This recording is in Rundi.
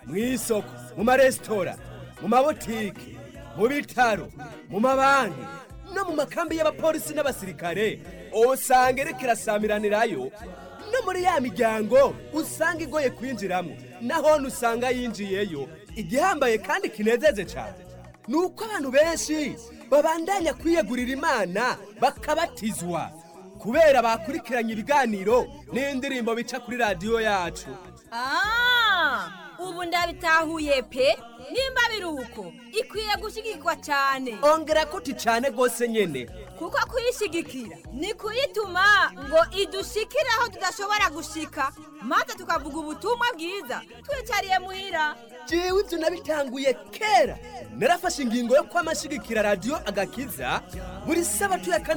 mu isoko mu maresitora mu mabotike mu bitaro mu mabanki no mu makambi y'abapolisi n'abasirikare usanga iriko irasamiranirayo no muri ya miryango usanga igoye kwinjiramo nahone usanga yinjiyeyo igihambaye kandi kinezeje cyane ni uko abantu benshi babandanya kwiyegurira imana bakabatizwa kubera bakurikiranye ibiganiro n'indirimbo bica kuri radiyo yacu Ah, ubu ndabitahuye pe nimba biri uko ikwiye gushyigikwa cyane ongera kuti cyane rwose nyine kuko kuyishyigikira ni kuyituma ngo idushikire aho tudashobora gushika maze tukavuga ubutumwa bwiza twicariye muhira jewe ibyo nabitanguye kera narafashe ingingo yo kwamashigikira radiyo agakiza buri sabato ya kane